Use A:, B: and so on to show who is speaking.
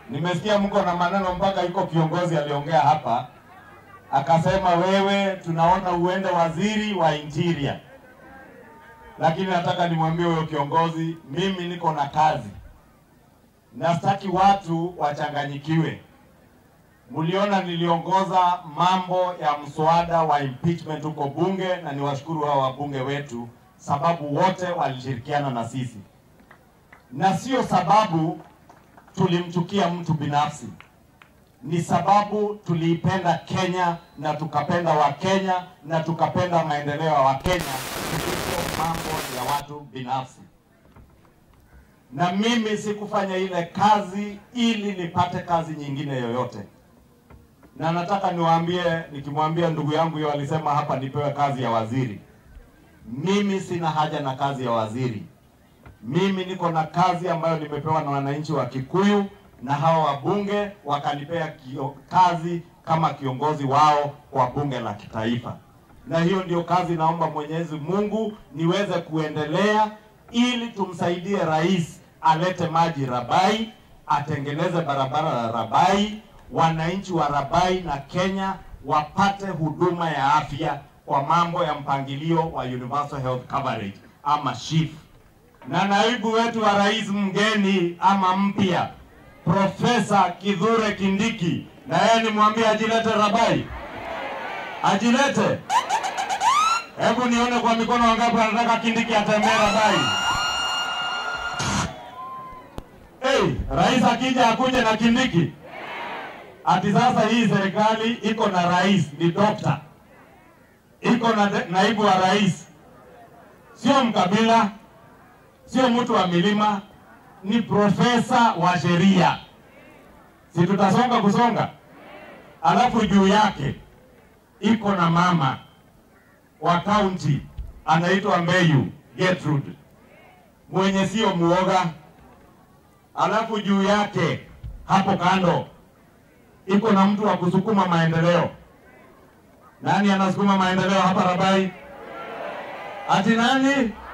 A: Nimesikia mko na maneno mpaka iko kiongozi aliongea hapa akasema, wewe tunaona uende waziri wa interior, lakini nataka nimwambie huyo kiongozi, mimi niko na kazi na sitaki watu wachanganyikiwe. Mliona niliongoza mambo ya mswada wa impeachment huko bunge, na niwashukuru hao wabunge wetu, sababu wote walishirikiana na sisi, na sio sababu tulimchukia mtu binafsi, ni sababu tuliipenda Kenya na tukapenda Wakenya na tukapenda maendeleo ya Wakenya kuliko mambo ya watu binafsi. Na mimi sikufanya ile kazi ili nipate kazi nyingine yoyote, na nataka niwaambie, nikimwambia ndugu yangu hiyo alisema hapa nipewe kazi ya waziri, mimi sina haja na kazi ya waziri. Mimi niko na kazi ambayo nimepewa na wananchi wa Kikuyu na hawa wabunge wakanipea kio, kazi kama kiongozi wao kwa bunge la kitaifa, na hiyo ndio kazi naomba Mwenyezi Mungu niweze kuendelea ili tumsaidie rais alete maji Rabai, atengeneze barabara ya Rabai, wananchi wa Rabai na Kenya wapate huduma ya afya kwa mambo ya mpangilio wa Universal Health Coverage ama SHIF na naibu wetu wa rais mgeni ama mpya Profesa Kithure Kindiki, na yeye nimwambie ajilete Rabai, ajilete. Hebu nione kwa mikono wangapi wanataka Kindiki atembee Rabai. Hey, rais akija akuje na Kindiki. Ati sasa hii serikali iko na rais ni dokta, iko na de- naibu wa rais, sio mkabila sio mtu wa milima, ni profesa wa sheria. Si tutasonga kusonga? Alafu juu yake iko na mama wa kaunti anaitwa Mbeyu Gertrude, mwenye sio muoga. Alafu juu yake hapo kando iko na mtu wa kusukuma maendeleo. Nani anasukuma maendeleo hapa Rabai? Ati nani?